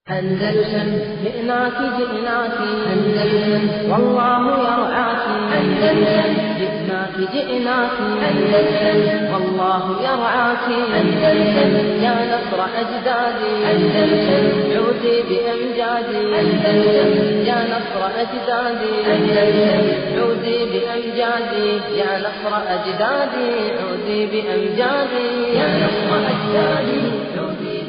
أندلسن جئناك جئناك أندلسن والله يرعاك أندلسن جئناك جئناك أندلسن والله يرعاك أندلسن يا نصر أجدادي أندلسن عودي بأمجادي أندلسن يا نصر أجدادي أندلسن عودي بأمجادي يا نصر أجدادي عودي بأمجادي يا نصر أجدادي عودي بأمجادي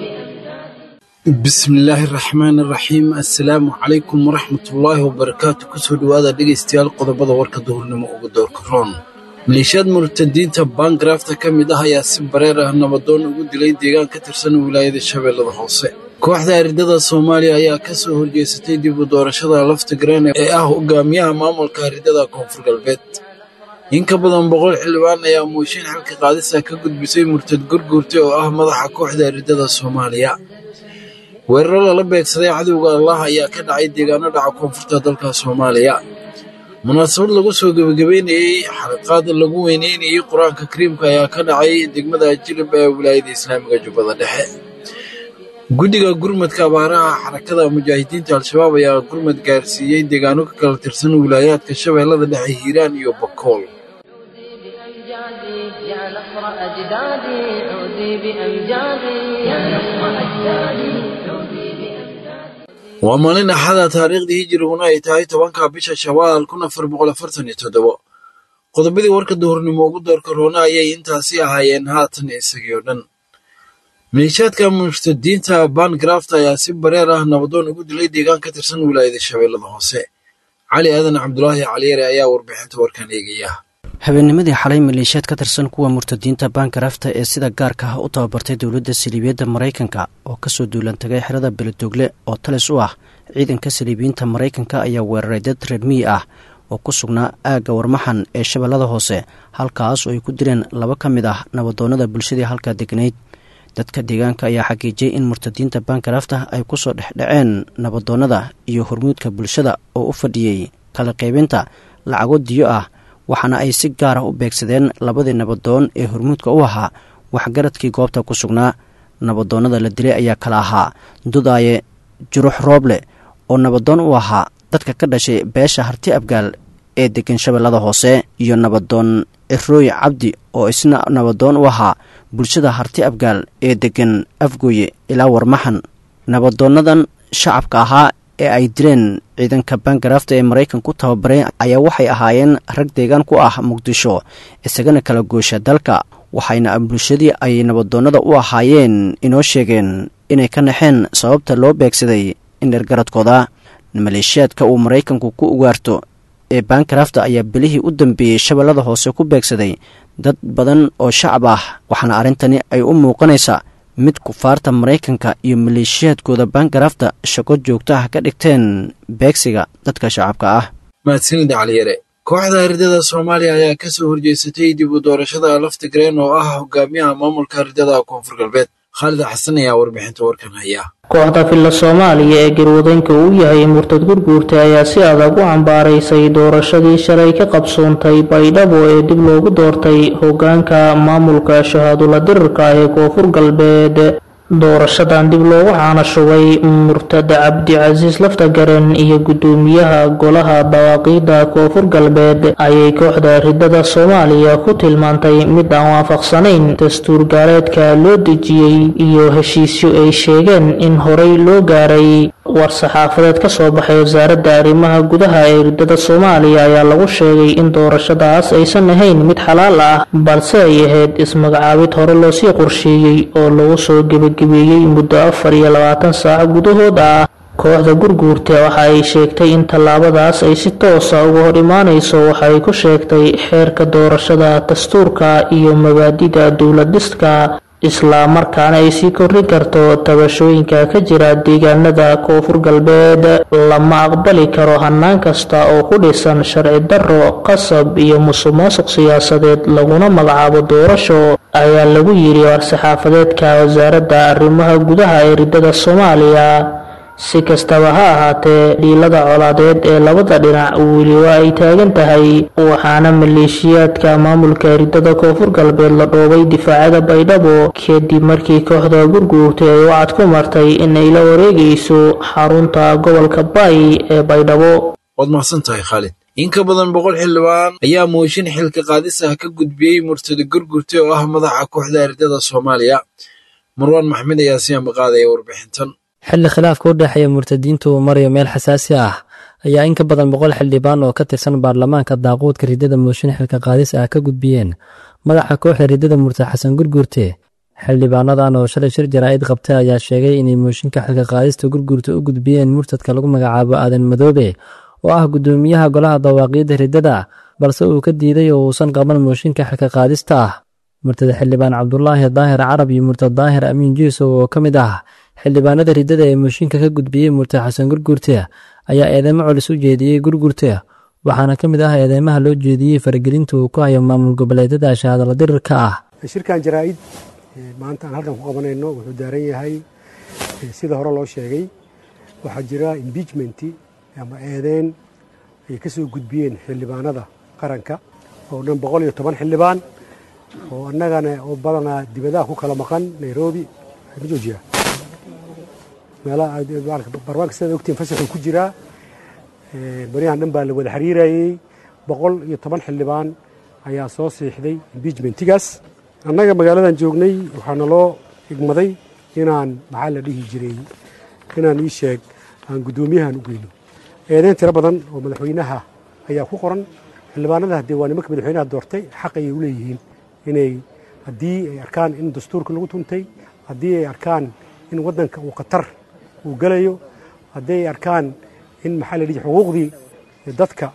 bismillaahi raxmaan raxiim assalaamu calaykum waraxmatullaahi wabarakaatu kusoo dhowaada dhegaystayaal qodobada warka duhurnimo uga doorka roon maleeshiyaad murtadiinta baangarafta ka mid ah ayaa si bareer ah nabadoon ugu dilay deegaan ka tirsan wilaayada shabeellada hoose kooxda aridada soomaaliya ayaa ka soo horjeesatay dib u doorashada lafta garaan ee ah hogaamiyaha maamulka aridada koonfur galbeed in ka badan boqol xildhibaan ayaa mooshin xilka qaadisa ka gudbisay murtad gurguurta oo ah madaxa kooxda aridada soomaaliya weeraro lala beegsaday cadowga allah ayaa ka dhacay deegaano dhaca koonfurta dalka soomaaliya munaasabad lagu soo gebagabeynayey xalaqaad lagu weyneynayey qur-aanka kariimka ayaa ka dhacay degmada jilib ee wilaayada islaamiga jubbada dhexe guddiga gurmadka abaaraha xarakada mujaahidiinta al-shabaab ayaa gurmad gaarsiiyey deegaano ka kala tirsan wilaayaadka shabeellada dhexe hiiraan iyo bakool بأمجادي يا نصر أجدادي عودي بأمجادي يا نصر أجدادي عودي بأمجادي waa maalin axada taariikhdii hijiriguna ay tahay tobanka bisha shawaal kun afar boqol afartan iyo toddobo qodobadii warka duhurnimo ugu doorka roona ayay intaasi ahaayeen haatan isagii oo dhan maleeshiyaadka murtadiinta baangarafta ayaa si bareer ah nabadoon ugu dilay deegaan ka tirsan wilaayada shabeellada hoose cali aadan cabdulaahi caliyare ayaa warbixinta warkan eegaya habeennimadii xalay maleeshiyaad ka tirsan kuwa murtadiinta baangarafta ee sida gaarka ah u tababartay dowladda saliibiyadda maraykanka oo kasoo duulantagay xerada beledoogle oo talis u ah ciidanka saliibiyiinta maraykanka ayaa weeraray dad reer miyi ah oo ku sugnaa aagga warmaxan ee shabeellada hoose halkaas oo ay ku direen laba ka mid ah nabadoonnada bulshadii halkaa degnayd dadka deegaanka ayaa xaqiijiyey in murtadiinta baangarafta ay kusoo dhexdhaceen nabadoonnada iyo hormuudka bulshada oo u fadhiyey kala qaybinta lacago diyo ah waxaana ay si gaar ah u beegsadeen labadii nabadoon ee hormuudka u ahaa waxgaradkii goobta ku sugnaa nabadoonnada la dilay ayaa kala ahaa dudaaye jurux rooble oo nabadoon u ahaa dadka ka dhashay beesha harti abgaal ee degan shabeellada hoose iyo nabadoon cirooy cabdi oo isna nabadoon u ahaa bulshada harti abgaal ee degan afgooye ilaa warmaxan nabadoonnadan shacabka ahaa ee ay dileen ciidanka baangarafta ee maraykan ku tababaray ayaa waxay ahaayeen rag deegaan ku ah muqdisho isagana kala goosha dalka waxayna bulshadii ay nabadoonnada u ahaayeen inoo sheegeen inay ka naxeen sababta loo beegsaday indhergaradkooda maleeshiyaadka uu maraykanku ku ugaarto ee baangarafta ayaa belihii u dambeeyey shabeellada hoose ku beegsaday dad badan oo shacab ah waxaana arrintani ay u muuqanaysaa mid kufaarta maraykanka iyo maleeshiyaadkooda baangarafta shaqo joogto ah ka dhigteen beegsiga dadka shacabka ah mahadsanida caliyare kooxda aridada soomaaliya ayaa ka soo horjeesatay dib u doorashada lafta gareen oo ah hogaamiyaha maamulka aridada koonfur galbeed khaalid xasan ayaa warbixinta warkan haya kooxda filla soomaaliya ee garwadanka uu yahay murtad gurguurta ayaa si adag u cambaaraysay doorashadii shalay ka qabsoontay baydhabo ee dib loogu doortay hogaanka maamulka shahaadula dirirka ee koonfur galbeed doorashadan dib loogu caanashubay murtad cabdicasiis laftagaren iyo guddoomiyaha golaha dawaaqiidda koonfur galbeed ayay kooxda ridada soomaaliya ku tilmaantay mid aan waafaqsanayn dastuur gaareedka loo dejiyey iyo heshiisyo ay sheegeen in horey loo gaaray war-saxaafadeed ka soo baxay wasaaradda arrimaha gudaha ee ridada soomaaliya ayaa lagu sheegay in doorashadaas aysan ahayn mid xalaal ah balse ay ahayd ismagacaabid hore loosii qorsheeyey oo lagu soo gebagabeeyey muddo afar iyo labaatan saac gudahood ah kooxda gurguurta waxa ay sheegtay in tallaabadaas ay si toosa uga hor imaanayso waxa ay ku sheegtay xeerka doorashada dastuurka iyo mabaadida dowlad-dhiska isla markaana ay sii kordhin karto tabashooyinka ka jira deegaanada koonfur galbeed lama aqbali karo hannaan kasta oo ku dhisan sharci darro qasab iyo musuqmaasuq siyaasadeed laguna magacaabo doorasho ayaa lagu yidhi war-saxaafadeedka wasaaradda arrimaha gudaha ee ridada soomaaliya si kastaba ha ahaatee dhiilada colaadeed ee labada dhinac weliba ay taagan tahay waxaana maleeshiyaadka maamulka ridada koonfur galbeed la dhoobay difaacada baydhabo kadib markii kooxda gurguurtay ay wacad ku martay inay la wareegayso xarunta gobolka baay ee baydhabo waad mahadsan tahay khaalid in ka badan boqol xildhibaan ayaa mooshin xilka qaadis ah ka gudbiyey murtada gurgurta oo ah madaxa kooxda ardada soomaaliya marwaan maxmed ayaa si ambaqaadaya warbixintan xilli khilaafka u dhexeeya murtadiintu uu marayo meel xasaasi ah ayaa in ka badan boqol xildhibaan oo ka tirsan baarlamaanka daaquudka ridada mooshin xilka qaadis ah ka gudbiyeen madaxa kooxda ridada murtad xasan gurgurte xildhibaanadan oo shalay shir jaraa'id qabtay ayaa sheegay inay mooshinka xilka qaadista gurgurta u gudbiyeen murtadka lagu magacaabo aadan madoobe oo ah guddoomiyaha golaha dawaaqiidda ridada balse uu ka diiday oo uusan qaban mooshinka xilka qaadista ah murtada xildhibaan cabdulaahi daahir carab iyo murtad daahir amiin jiisow oo ka mid ah xildhibaanada ridada ee mooshinka ka gudbiyey murtad xasan gurgurte ayaa eedeymo colis u jeediyey gurgurte waxaana ka mid ah eedeymaha loo jeediyey faragelinta uu ku hayo maamul goboleedyada shahaadala dirirka ah shirkan jaraa'id maanta aan halkan ku qabanayno wuxuu daaran yahay sida hore loo sheegay waxaa jira imbiijmenti ama eedeyn ay ka soo gudbiyeen xildhibaanada qaranka oo dhan boqol iyo toban xildhibaan oo annagana oo badanaa dibadaha ku kala maqan nairobi ma joojiyaa meelaha barwaanka sidaad ogtiin fasaxuu ku jiraa baryahan dhan baa la wada xiriirayey boqol iyo toban xildhibaan ayaa soo siixday imbiijmentigaas annaga magaaladan joognay waxaa naloo igmaday inaan maxaa la dhihi jiray inaan ii sheeg aan guddoomiyahan u geyno eedeyn tiro badan oo madaxweynaha ayaa ku qoran xildhibaanada haddee waa nimanka madaxweynaha doortay xaq ayay u leeyihiin inay haddii ay arkaan in dastuurka lagu tuntay haddii ay arkaan in waddanka uu khatar uu gelayo haddii ay arkaan in maxaa la dhihi xuquuqdii dadka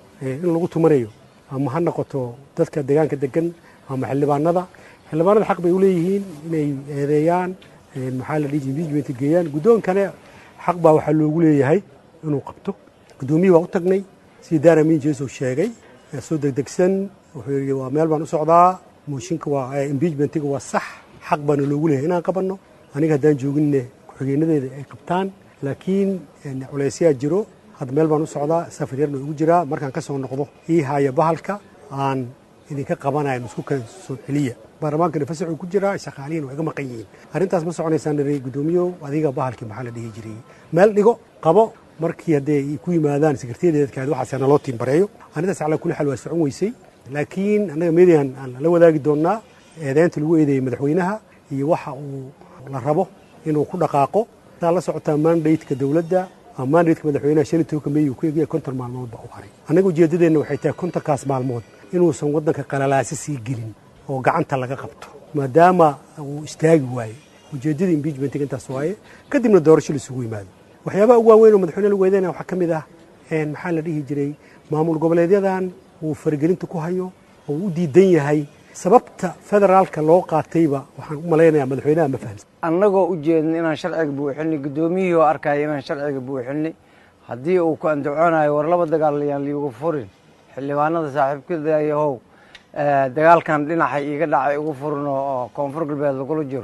in lagu tumanayo ama ha noqoto dadka deegaanka degan ama xildhibaanada xildhibaanada xaq bay u leeyihiin inay eedeeyaan maxaa la dhihi imbiijmenti geeyaan guddoonkane xaq baa waxaa loogu leeyahay inuu qabto guddoomiyii waa u tagnay sidii daara miin jeesow sheegay soo degdegsan wuxuu yidhi waa meel baan u socdaa mooshinka waa imbiijmentiga waa sax xaq baana loogu leeyahay inaan qabanno aniga haddaan jooginne ku-xigeenadeeda ay qabtaan laakiin culaysyaa jiro hadda meel baan u socdaa safar yarna ugu jiraa markaan ka soo noqdo ii haaya bahalka aan idinka qabanayo isku kan soo celiya baarlamaankana fasaxuu ku jiraa shaqaalihiin waa iga maqan yihiin arrintaas ma soconaysaan nari guddoomiyow adiga bahalkii maxaa la dhihi jiray meel dhigo qabo markii haddee ay ku yimaadaan sekretariyadkaadi waxaas naloo tiimbareeyo arrintaas calaa kulli xaal waa socon weysay laakiin annaga median aan la wadaagi doonnaa eedeynta lagu eedeeyey madaxweynaha iyo waxa uu la rabo inuu ku dhaqaaqo saa la socotaa mandateka dowladda ama mandateka madaxweynaha shan iyo tobanka meey uu ku egaya konton maalmood baa u haray annaga ujeeddadeenna waxay tahay kontonkaas maalmood inuusan waddanka qalalaasi sii gelin oo gacanta laga qabto maadaama uu istaagi waaye ujeeddada imbiijmentiga intaas waaye kadibna doorasho laisugu yimaado waxyaabaha ugu waaweyn oo madaxweyne lagu eedeynaya waxaa ka mid ah maxaa la dhihi jiray maamul goboleedyadan uu faragelinta ku hayo oo uu u diidan yahay sababta federaalka loo qaatayba waxaan u malaynayaa madaxweynaha ma fahamsan annagoo u jeedna inaan sharciga buuxinay guddoomiyihii oo arkaya inaan sharciga buuxinay haddii uu ku andacoonayo war laba dagaal yaan liigu furin xildhibaanada saaxiibkadayahow dagaalkan dhinaca iiga dhacay ugu furin oo koonfur galbeed lagula jiro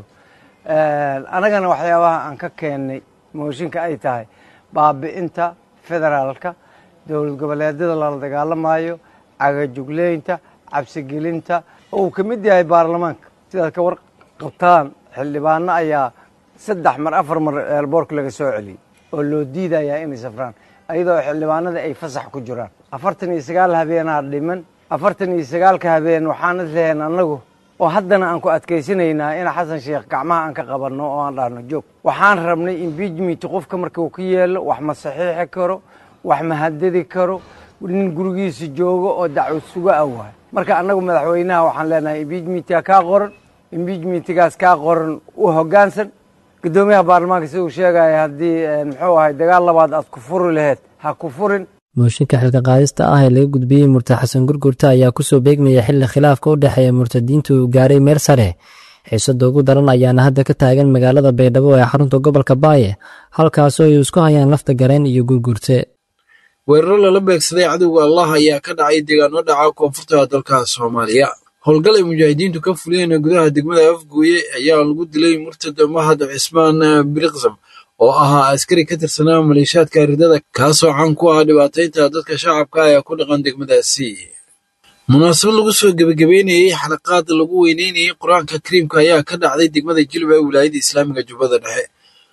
annagana waxyaabaha aan ka keennay mooshinka ay tahay baabi'inta federaalka dowlad goboleedyada lala dagaalamayo cagajugleynta cabsigelinta oo uu ka mid yahay baarlamaanka sidaad ka war qabtaan xildhibaano ayaa saddex mar afar mar eelboorka laga soo celiyey oo loo diidayaa inay safraan ayadoo xildhibaanada ay fasax ku jiraan afartan iyo sagaal habeenaa dhiman afartan iyo sagaalka habeen waxaan isleheen annagu oo haddana aan ku adkaysanaynaa in xasan sheekh gacmaha aan ka qabanno oo aan dhahno joog waxaan rabnay imbiijment qofka marka uu ka yeelo wax ma saxiixi karo wax ma hadadi karo nin gurigiisa joogo oo dacwad suga ah waay marka annagu madaxweynaha waxaan leenahay imbiijmentiga kaa qoran imbiijmentigaas kaa qoran u hoggaansan guddoomiyaha baarlamaanka sida uu sheegaya haddii muxuu ahay dagaal labaad aad ku furi laheyd ha ku furin mooshinka xilka qaadista ah ee laga gudbiyey murtad xasan gurgurta ayaa kusoo beegmaya xilli khilaafka u dhexeeya murtadiinta uu gaaray meel sare xiisada ugu daran ayaana hadda ka taagan magaalada baydhabo ee xarunta gobolka baaye halkaasoo ay isku hayaan lafta gareen iyo gurgurte weeraro lala beegsaday cadowga allah ayaa ka dhacay deegaano dhaca koonfurta dalka soomaaliya howlgal ay mujaahidiintu ka fuliyeen gudaha degmada afgooye ayaa lagu dilay murtad mahad cismaan biriqsam oo ahaa askari ka tirsanaa maleeshiyaadka ridada kaasoo caan ku ah dhibaataynta dadka shacabka ee ku dhaqan degmadaasi munaasabad lagu soo gebagabeynayey xalaqaad lagu weyneynayey qur-aanka kariimka ayaa ka dhacday degmada jilba ee wilaayada islaamiga jubbada dhexe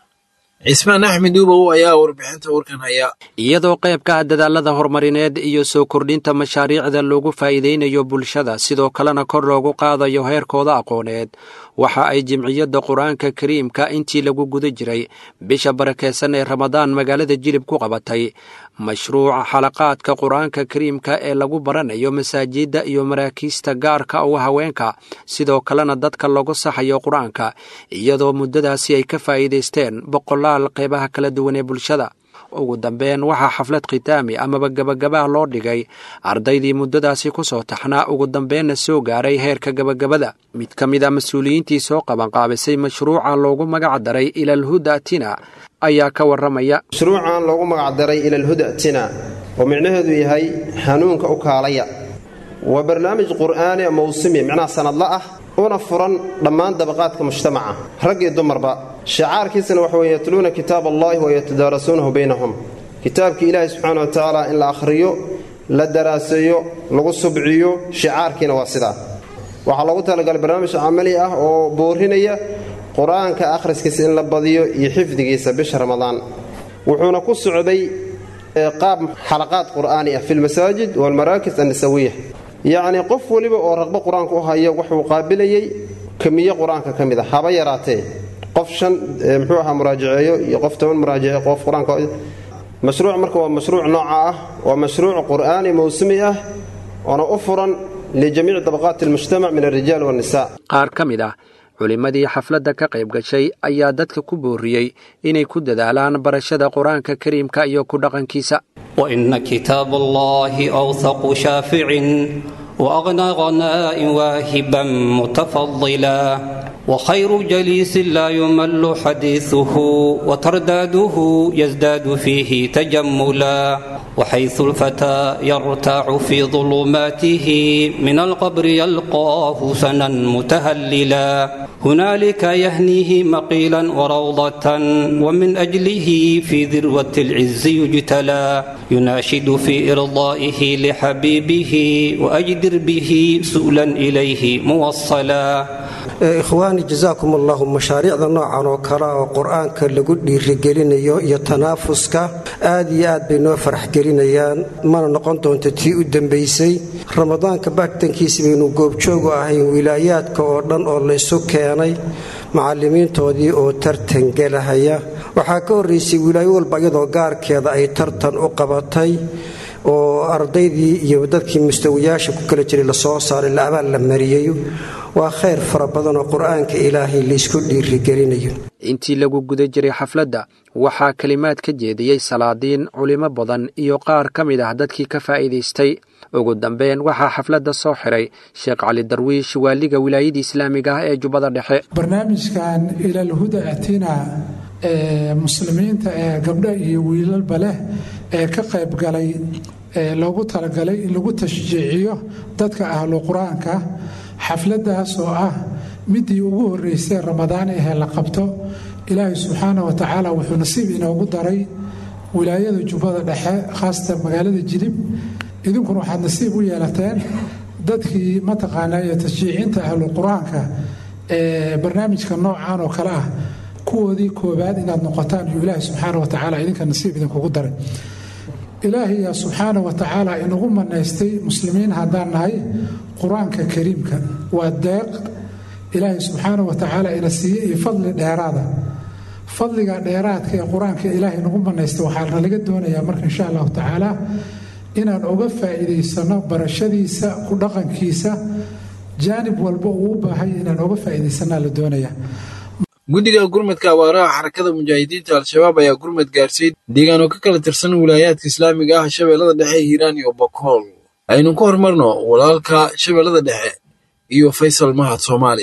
cismaan axmed uubow ayaa warbixinta warkan haya iyadoo qayb ka ah dadaalada horumarineed iyo soo kordhinta mashaariicda loogu faa'iidaynayo bulshada sidoo kalena kor loogu qaadayo heerkooda aqooneed waxa ay jimciyadda qur-aanka kariimka intii lagu guda jiray bisha barakeysan ee ramadaan magaalada jilib ku qabatay mashruuca xalaqaadka qur-aanka kariimka ee lagu baranayo masaajidda iyo maraakiista gaarka uga haweenka sidoo kalena dadka lagu saxayo qur-aanka iyadoo muddadaasi ay ka faa'iidaysteen boqolaal qeybaha kala duwan ee bulshada ugu dambeyn waxaa xaflad khitaami amaba gebagabaha loo dhigay ardaydii muddadaasi ku soo taxnaa ugu dambeenna soo gaaray heerka gebagabada mid ka mid a mas-uuliyiintii soo qabanqaabisay mashruuca loogu magac daray ilalhuda tina ayaa ka warramaya mashruucan loogu magacdaray ilalhuda tina oo micnaheedu yahay hanuunka u kaalaya waa barnaamij qur'aani mawsimi micnaha sanadla ah una furan dhammaan dabaqaadka mujtamaca rag iyo dumarba shicaarkiisana waxa weye yatluuna kitaab allahi wa yatadaarasuunahu baynahum kitaabkii ilaahi subxaana wa tacaala in la akhriyo la daraaseeyo lagu subciyo shicaarkiina waa sidaa waxaa loogu talagalay barnaamij camali ah oo boorinaya qur-aanka akhriskiisa in la badiyo iyo xifdigiisa bisha ramadaan wuxuuna ku socday qaab xalaqaad qur'aani ah fi lmasaajid waalmaraakis annisawiya yacnii qof weliba oo raqbo qur-aanka u hayo wuxuu qaabilayey kamiye qur-aanka ka mid a haba yaraatee qof shan muxuu ahaa muraajaceeyo iyo qof toban muraajaceeyo qof qur-aanka mashruuc marka waa mashruuc nooca ah waa mashruuc qur'aani mawsumi ah oona u furan lijamiici dabaqaati almujtamac min alrijaal waannisa qaar ka mid ah culimmadii xafladda ka qayb gashay ayaa dadka ku booriyey inay ku dadaalaan barashada qur-aanka kariimka iyo ku dhaqankiisa وإن كتاب الله أوثق شافع وأغنى غناء واهبا متفضلا وخير جليس لا يمل حديثه وترداده يزداد فيه تجملا وحيث الفتى يرتاع في ظلماته من القبر يلقاه سنا متهللا هنالك يهنيه مقيلا وروضة ومن أجله في ذروة العز يجتلى يناشد في إرضائه لحبيبه وأجدر به سؤلا إليه موصلا ikhwaani jasaakum allahu mashaariicda noocan oo kale oo qur-aanka lagu dhiirigelinayo iyo tanaafuska aad iyo aad bay noo farax gelinayaan mana noqon doonto tii u dambaysay ramadaanka baagtankiisa baynu goobjoogu ahayn wilaayaadka oo dhan oo laysu keenay macallimiintoodii oo tartan gelahaya waxaa ka horraysay wilaayo walba iyadoo gaarkeeda ay tartan u qabatay oo ardaydii iyo dadkii mustawiyaasha ku kala jiray lasoo saaray la abaal la mariyey waa khayr fara badan oo qur-aanka ilaahay laysku dhiirigelinayo intii lagu guda jiray xafladda waxaa kelimaad ka jeediyey salaadiin culimo badan iyo qaar ka mid ah dadkii ka faa'iidaystay ugu dambeyn waxaa xafladda soo xiray sheekh cali darwiish waaliga wilaayada islaamiga ah ee jubbada dhexe barnaamijkan ilalhuda atina ee muslimiinta ee gabdho iyo wiilalba leh ee ka qayb galay ee loogu talagalay in lagu tashjiiciyo dadka ahlu qur-aanka xafladdaas oo ah midii ugu horreysay ramadaan ahee la qabto ilaahay subxaana wa tacaala wuxuu nasiib inoogu daray wilaayada jubbada dhexe khaasatan magaalada jilib idinkuna waxaad nasiib u yeelateen dadkii mataqaanaa ee tashjiicinta ahlu qur-aanka ee barnaamijka noocan oo kale ah kuwoodii koobaad inaad noqotaan iyo ilaahay subxaana wa tacaala idinka nasiib idinkugu daray ilaahayaa subxaana wa tacaala inagu manaystay muslimiin haddaan nahay qur-aanka kariimka waa deeq ilaahay subxaana wa tacaala ina siiye iyo fadli dheeraada fadliga dheeraadka ee qur-aanka ilaahay nagu manaystay waxaa nalaga doonayaa marka insha allahu tacaala inaan uga faa'iidaysano barashadiisa ku dhaqankiisa jaanib walba uu u baahay inaan uga faa'iidaysanaa la doonayaa guddiga gurmadka abaaraha xarakada mujaahidiinta al-shabaab ayaa gurmad gaarsiiyey deegaan oo ka kala tirsan wilaayaadka islaamiga ah shabeellada dhexe hiiraan iyo bokool aynu ku horumarno walaalka shabeellada dhexe iyo faysal mahad soomaali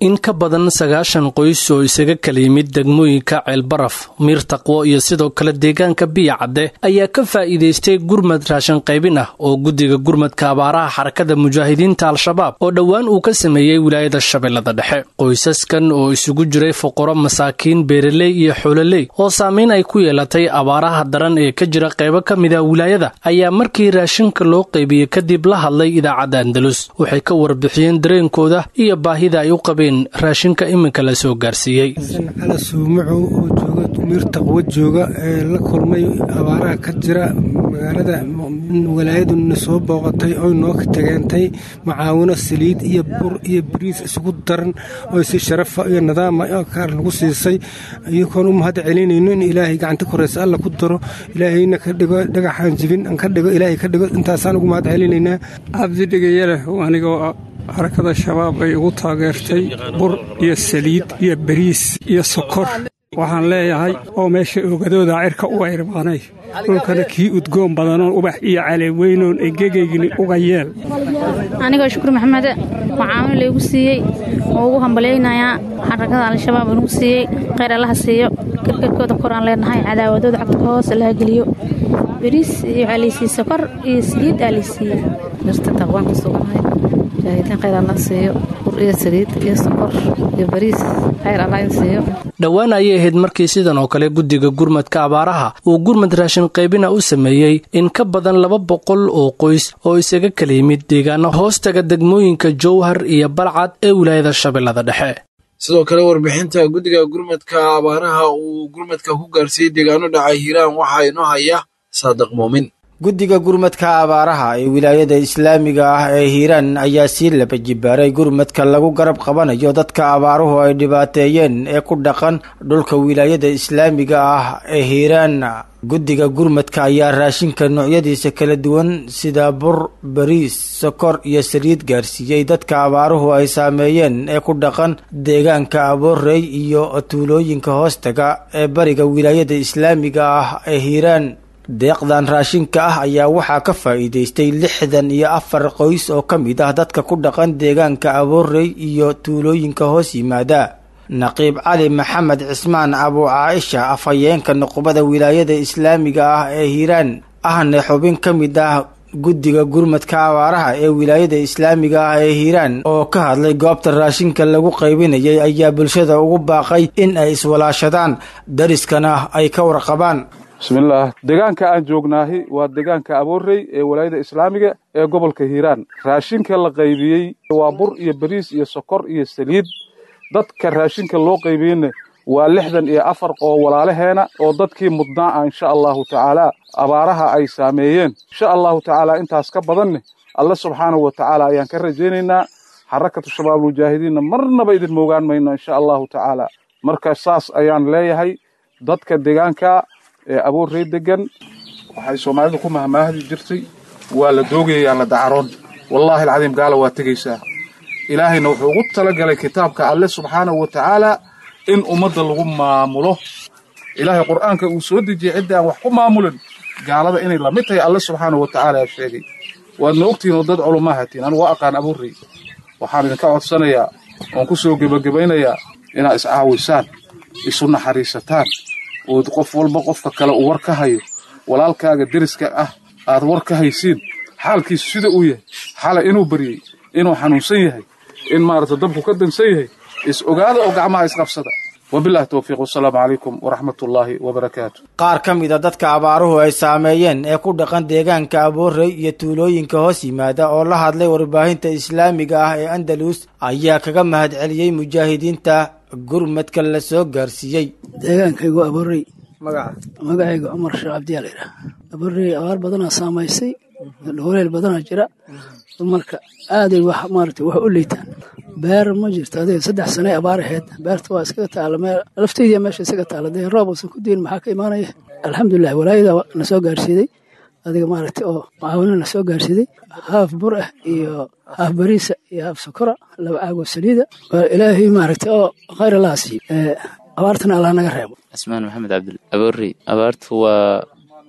in ka badan sagaashan qoys oo isaga kala yimid degmooyinka ceelbaraf miir taqwo iyo sidoo kale deegaanka biya cadde ayaa ka faa'iidaystay gurmad raashin qaybin ah oo guddiga gurmadka abaaraha xarakada mujaahidiinta al-shabaab oo dhowaan uu ka sameeyey wilaayada shabeellada dhexe qoysaskan oo isugu jiray fuqaro masaakiin beeraley iyo xoololey oo saameyn ay ku yeelatay abaaraha daran ee ka jira qaybo ka mid a wilaayada ayaa markii raashinka loo qaybiyey kadib la hadlay idaacadda andalus waxay ka warbixiyeen dareenkooda iyo baahida ay u qabeen raashinka iminka la soo gaarsiiyey cala suumacow oo jooga miir taqwo jooga ee la kulmay abaaraha ka jira magaalada walaayaduna soo booqatay oy noo tageentay macaawino saliid iyo bur iyo bariis isugu daran oo si sharafa iyo nidaama kaar lagu siisay iyakoon u mahad celinayno in ilaahay gacanta koreysa alla ku daro ilaahayna ka dhigo dhagaxaan jibin aan ka dhigo ilaahay ka dhigo intaasaan ugu mahad celinaynaa cabdidhigayaleh anigoo xarakada shabaab ay ugu taageertay bur iyo saliid iyo bariis iyo sokor waxaan leeyahay oo meesha oogadooda cirka u ayrbaanay dhulkana kii udgoon badanoon ubax iyo caleeweynoon egegaygni uga yeel anigoo shukur maxamede macaamil laygu siiyey oo ugu hambalyaynayaa xarakada al-shabaab inugu siiyey khayr allaha siiyo karkarkooda koraan leenahay cadaawadooda cagta ka hoose laha geliyo bariis iyo waxaa laysiiye sokor iyo saliid aa laysiiyey mirta taqwaan ku sugnahay mujaahidiin khayr allah siiyo bur iyo saliid iyo sokor iyo bariis khayr allah in siiyo dhowaan ayay ahayd markii sidan oo kale guddiga gurmadka abaaraha uu gurmad raashin qaybina u sameeyey in ka badan laba boqol oo qoys oo isaga kala yimid deegaano hoostaga degmooyinka jowhar iyo balcad ee wilaayada shabeellada dhexe sidoo kale warbixinta guddiga gurmadka abaaraha uu gurmadka ku gaarsiiyey deegaano dhacay hiiraan waxaa inoo haya saadiq muumin guddiga gurmadka abaaraha ee wilaayada islaamiga ah ee hiiraan ayaa sii laba jibaaray gurmadka lagu garab qabanayo dadka abaaruhu ay dhibaateeyeen ee ku dhaqan dhulka wilaayada islaamiga ah ee hiiraan guddiga gurmadka ayaa raashinka noocyadiisa kala duwan sida bur bariis sokor iyo saliid gaarsiiyey dadka abaaruhu ay saameeyeen ee ku dhaqan deegaanka aboorey iyo tuulooyinka hoostaga ee bariga wilaayada islaamiga ah ee hiiraan deeqdan raashinka ah ayaa waxaa ka faa'iidaystay lixdan iyo afar qoys oo ka mid ah dadka ku dhaqan deegaanka aboorey iyo tuulooyinka hoos yimaada naqiib cali maxamed cismaan abu caaisha afhayeenka nuqbada wilaayada islaamiga ah ee hiiraan ahne xubin ka mid ah guddiga gurmadka abaaraha ee wilaayada islaamiga ah ee hiiraan oo ka hadlay goobta raashinka lagu qaybinayay ayaa bulshada ugu baaqay in ay iswalaashadaan dariskana ay ka warqabaan bismillaah deegaanka aan joognaahi waa deegaanka aboorey ee walaayada islaamiga ee gobolka hiiraan raashinka la qaybiyey waa bur iyo bariis iyo sokor iyo saliid dadka raashinka loo qaybiyeyna waa lixdan iyo afar oo walaalaheena oo dadkii mudnaa ah insha allahu tacaala abaaraha ay saameeyeen insha allahu tacaala intaas ka badanne alle subxaanahu wa tacaala ayaan ka rajaynaynaa xarakatu shabaab mujaahidiinna marnaba idin moogaan mayno insha allahu tacaala marka saas ayaan leeyahay dadka deegaanka ee aboorrey degan waxay soomaalidu ku mahmaahdi jirtay waa la doogayaa la dacaroon wallaahi alcadiim gaala waa tegaysaa ilaahayna wuxuu ugu talagalay kitaabka alle subxaanahu wa tacaala in ummadda lagu maamulo ilaahay qur'aanka uu soo dejiyey cidda aan wax ku maamulin gaalada inay la mid tahay alle subxaanahu wa tacaala sheegay waadna ogtihiin oo dad culumaa hatiin anigu waa aqaan aboorrey waxaan idinka codsanayaa oon ku soo gebagabaynayaa inaad iscaawisaan isu naxariisataan ood qof walba qofka kale uu war ka hayo walaalkaaga deriska ah aad war ka haysiin xaalkiisu sida uu yahay xalay inuu baryey inuu xanuunsan yahay in maarata dabku ka dansan yahay is ogaada oo gacmaha isqabsada wabilahi towfiiq wasalaamu calaykum waraxmatullaahi wabarakaatu qaar ka mid a dadka abaaruhu ay saameeyeen ee ku dhaqan deegaanka aboorey iyo tuulooyinka hoos yimaada oo la hadlay warbaahinta islaamiga ah ee andalus ayaa kaga mahad celiyey mujaahidiinta gurmadka la soo gaarsiiyey deegaankaygu aborey magacaygu cumar sheekh cabdiyaa la yidhaha aborey abaar badanaa saamaysay dhooleel badanaa jira marka aaday wax maarata wax u liitaan beer ma jirto adiga saddex sane abaar aheyd beerta waa iskaga taala meel lafteydiya meesha isaga taala dee roob uusan ku diin maxaa ka imaanaya alxamdulilah walaayada na soo gaarsiiday adiga maaragta oo macaawino na soo gaarsiiday haaf bur ah iyo haaf bariisa iyo haaf sokora laba caagoo saliida ilaahay maaragta oo khayr allaha siiyo abaartana allah naga reebo cismaan maxamed cabdil aboorey abaartu waa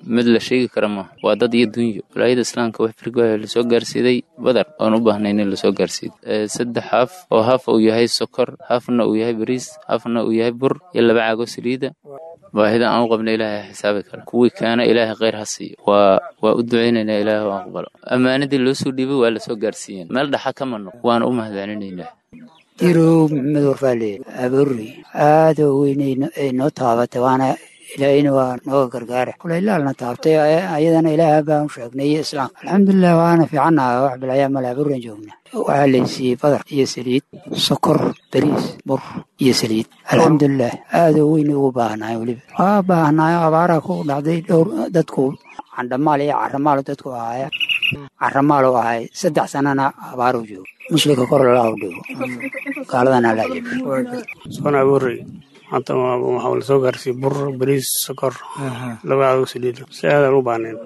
mid la sheegi kara maaha waa dad iyo dunyo walaayada islaamka wax firgooha lasoo gaarsiiday badar oon u baahnayn in lasoo gaarsiido saddex haaf oo haaf uu yahay sokor haafna uu yahay bariis haafna uu yahay bur iyo laba caago saliida baahida aan u qabna ilaahay xisaabi kara kuwii kaana ilaahay khayr ha siiyo waa waa u ducaynaynaa ilaahay u aqbalo ammaanadii loo soo dhiibay waa lasoo gaarsiiyeen meel dhaxa kama noq waana u mahadcelinaynaa dirow maxamed warfaale abuuri aad oo weyn ay noo taabatay waana ilaahayna waa nooga gargaara kulaylaalna taabtay ayadana ilaaha baan u sheegnay iyo islaam alxamdulilah waana fiicannaha wax bilayaa male abuuran joogna waxaa laysiiyey badar iyo saliid sokor bariis bur iyo saliid alxamdulilah aad oo weyn ugu baahnaay weliba waa baahnaay abaara ku dhacday dhowr dadku candhamaal iyo caramaal dadku ahaaya caramaal u ahay saddex sanana abaaru joogo muslimka kor lala dhigo gaaladana soona abuurey maanta waxaa la soo gaarsiiyey bur bariis sokor laba cadow saliid si aadaan u baahnayn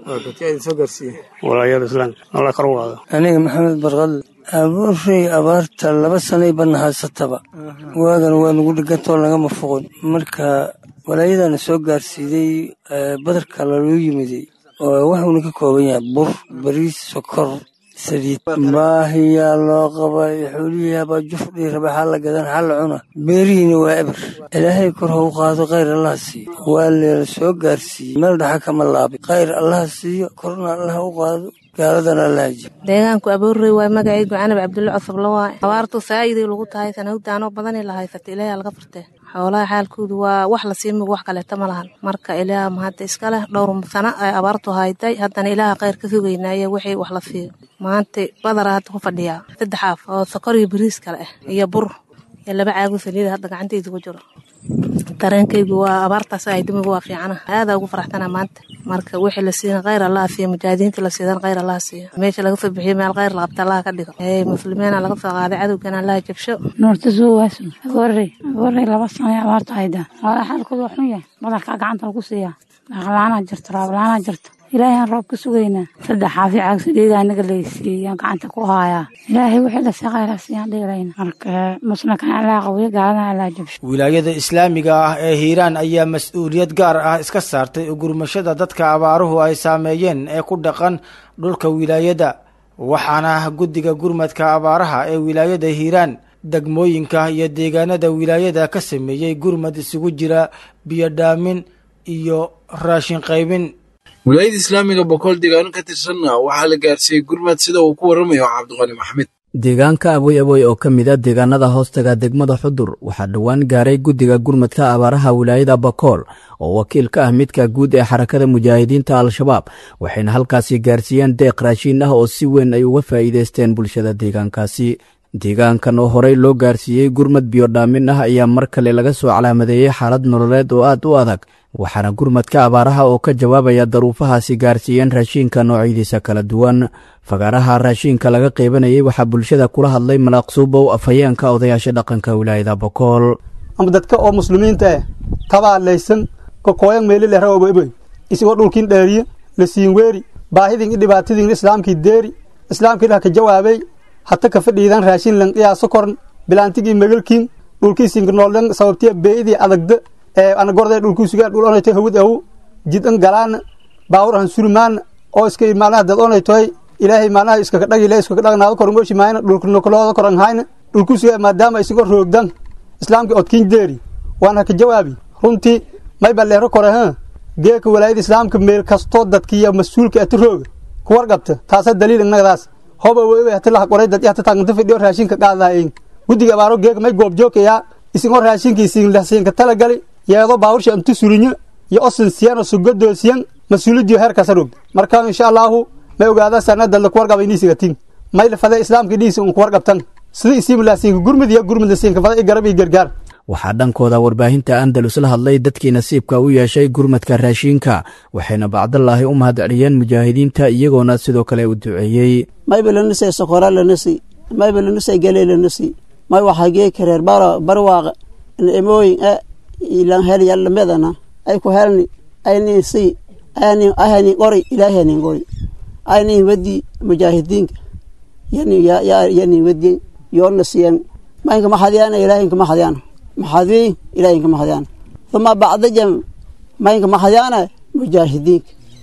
walaayada islaamka alla kor u qaado aniga maxamed barqal abuurey abaarta laba sanay badna haysataba waagan waa nagu dhigantoo lagama foqon marka walaayadana soo gaarsiiday badarka laloo yimiday oo waxuuna ka kooban yahay bur bariis sokor saliid baahiyaa loo qabay xoolihiihabaa jufdhii raba xaa la gadan xaa la cuna beerihiina waa eber ilaahay kor ha u qaado khayr allaha siiyo waa leela soo gaarsiiyey meel dhaxa kama laabay khayr allaha siiyo korna allaha u qaado gaaladana allaha jiyo deegaanku abuurrey waay magacaygu canab cabdulle cosabla waay abaartu saa'iday lagu tahay sanahugdaanoo badanay la haysata ilaahay laga furtee xoolaha xaalkoodu waa wax la sii mug wax kaleeta ma lahan marka ilaah mahadda iska leh dhowr sano ay abaartu hayday haddana ilaaha khayr ka sugaynaaye wixii wax la siiyo maanta badara hadda ku fadhiyaa saddex aaf oo sokor iyo bariis kale ah iyo bur iyo laba caago saliida hadda gacantayda ku jiro dareenkaygu waa abaartaas ay dumigu waa fiicana aadaa ugu faraxtana maanta marka wixii la siiyan khayr allaha siiyo mujaahidiinta la siidan khayr allaha siiyo meesha laga soo bixiyo meel khayr la qabta allaha ka dhigo ee muslimiina laga soo qaaday cadowgana allaha jabsho nuurta suuwaasu agoorey agoorey laba sano ee abaarta haydaa waa xaalkoodu waa xun yahay badarkaa gacanta lagu siiyaa dhaqlaanaa jirto raablaanaa jirto ilaahay aan roob ka sugaynaa saddex xaafi caag saliida anaga laysiiyaan gacanta ku haayaa ilaahay wixii la saqayla siiyaan dhigilayna marka muslimkan allaa qawiyo gaaladana allaa jabsho wilaayada islaamiga ah ee hiiraan ayaa mas-uuliyad gaar ah iska saartay ugurmashada dadka abaaruhu ay saameeyeen ee ku dhaqan dhulka wilaayada waxaana guddiga gurmadka abaaraha ee wilaayada hiiraan degmooyinka iyo deegaanada wilaayada ka sameeyey gurmad isugu jira biyodhaamin iyo raashin qaybin wilaayada islaamiga boqol deegaano ka tirsanna waxaa la gaarsiiyey gurmad sida uu ku warramayo cabdiqani maxamed deegaanka aboy aboy oo ka mid a deegaanada hoostaga degmada xudur waxaa dhowaan gaaray guddiga gurmadka abaaraha wilaayada bakool oo wakiil ka ah midka guud ee xarakada mujaahidiinta al-shabaab waxayna halkaasi gaarsiiyeen deeq raashiin ah oo si weyn ay uga faa'iidaysteen bulshada deegaankaasi deegaankan oo horey loo gaarsiiyey gurmad biyodhaamin ah ayaa mar kale laga soo calaamadeeyey xaalad nololeed oo aad u adag waxaana gurmadka abaaraha oo ka jawaabaya daruufahaasi gaarsiiyeen raashiinka noocyadiisa kala duwan fagaaraha raashiinka laga qeybanayay waxaa bulshada kula hadlay malaaqsuubow afhayeenka odayaasha dhaqanka wilaayada bokool ama dadka oo muslimiinta eh tabaalaysan kokooyan meelileh rawoboboy isigoo dhulkin dheeriye la siin weeri baahidin i dhibaatadin islaamkii deeri islaamkii dhah ka jawaabay hata ka fadhiidan raashin lan qiyaaso korn bilaantigii megalkin dhulkiisinka nooldan sababtiya beeidii adagda ee ana gorde dhulkuusuga dhul onayto hawad awu jid an galaana baawur an surimaana oo iska maalnaha dad onaytoy ilaahay maalnaha iskaka dhagile iskaka dhagnaado koran oshi maayna dhulkanokolooda koran hayna dhulkuusuga maadaama isigoo roogdan islaamkii odkin deeri waana ka jawaabi runtii may balleero kore ha geeka walaayada islaamka meel kastoo dadkiiyo mas-uulka ati rooga kuwarqabta taasa daliil innagadaas hoba wewe hati laha qoray dad hata taaganta fidhiyo raashinka qaadaayeen guddiga abaaro geega may goobjoogkayaa isingoo raashinkiisiin lasiinka talagali yeedo baawursha intu sulinyo iyo osin siyan oo sugadoo siyan mas-uulidiyo heerkaasa rogda marka insha allaahu may ogaada sanadad lakuwarqaba iniisigatin may lafade islaamka dhiisi un kuwarqabtan sida isiim lasiinka gurmud iyo gurmud lasiinka fada i garab iyo gargaar waxaa dhankooda warbaahinta andalus la hadlay dadkii nasiibka u yeeshay gurmadka raashiinka waxayna bacdallaahi u mahadceliyeen mujaahidiinta iyagoona sidoo kale u duceeyey mayba lanasay sokora lanasi mayba lanasay gale lanasi may waxaa gee kareer barwaaqa emooyin a ilan helyallamedana ay ku helni aynin si aynin ahani qori ilaahanin qori aynin wadi mujaahidiinka yani yanin wadi yoona siyan maynka maxadyana ilaahinka maxadyana maxadii ilaahinka maxadyana uma bacda jam maynka maxadyana mujaahidiinka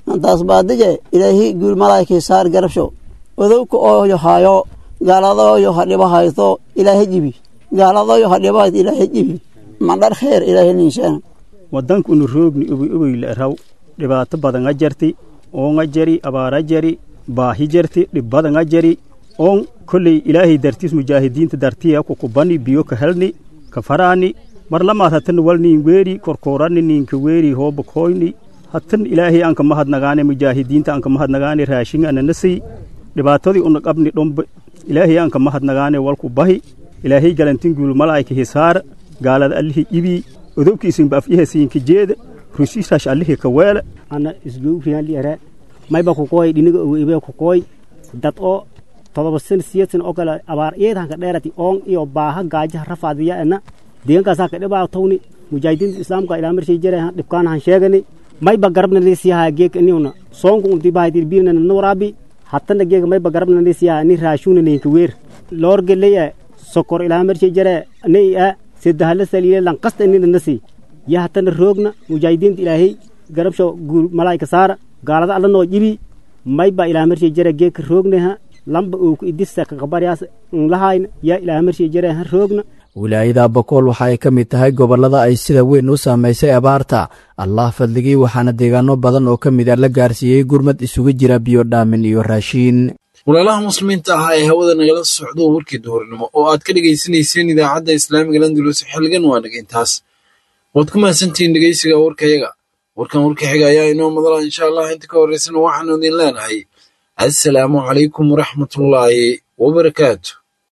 antaas baadije ilaahi guul malaa'ikay saar garabsho odowka ooyo hayo gaaladooyo ha dhibo hayto ilaahay jibi gaaladooyo ha dhibo hayto ilaahay jibi mandhar kheer ilaahay ninshaana waddankunu roogni ogoy ogoyle raw dhibaato badanga jarti oonga jari abaara jari baahi jarti dhib badanga jari oon kolley ilaahay dartiis mujaahidiinta dartiya kukubani biyo ka helni ka faraani mar lamaad hatan wal niin weeri korkoorani niinka weeri hooba koyni hatan ilaahay anka mahadnagaane mujaahidiinta anka mahadnagaane raashin ananasi dhibaatadii una qabni dhombe ilaahay anka mahadnagaane walku bahi ilaahay galantin guul malaa'ika hisaar gaalada allihi ibii odobkiisinba afyahasiinka jeeda rusishash allihi ka weele ana isgowriyanliere mayba kukoy dhiniga owiibe kukoy dad oo todoba sen siyad sen oo kale abaar iyeedhanka dheerati oon iyo baaha gaajaha rafaadiya ena deegankaasaa ka dhibaa tawni mujaahidiinta islaamka ilaa marshay jere dhibkaan han sheegani mayba garabna lesiyaha geeka iniuna soonku untibahadirbiirna na waraabi hatana geeka mayba garabna lesiyaha ni raashuna ninka weer loorgeleya sokor ilaa marshay jere nei a sedahala saliile lankasta inina nasi ya hatana roogna mujaahidiinta ilaahay garabsho guul malaa'ika saara gaalada alla noo jibi mayba ilaa marshay jere geeka roogneha lamba ooku idisa kakabaryaas nlahayna ya ilaa marshay jere ha roogna wilaayada bakool waxa ay ka mid tahay gobollada ay sida weyn u saamaysay abaarta allah fadligii waxaana deegaano badan oo ka mid a la gaarsiiyey gurmad isugu jira biyo dhaamin iyo raashiin walaalaha muslimiinta ahaa ee hawada nagala socdo warkii duhurnimo oo aad ka dhegaysanayseen idaacadda islaamiga landulus xilligan waa dhagayntaas waad ku mahadsantihiin dhegaysiga warkayaga warkan warka xiga ayaa inoo madala insha allah inta ka horraysana waxaanu idin leenahay assalaamu calaykum waraxmatullaahi wabarakaatu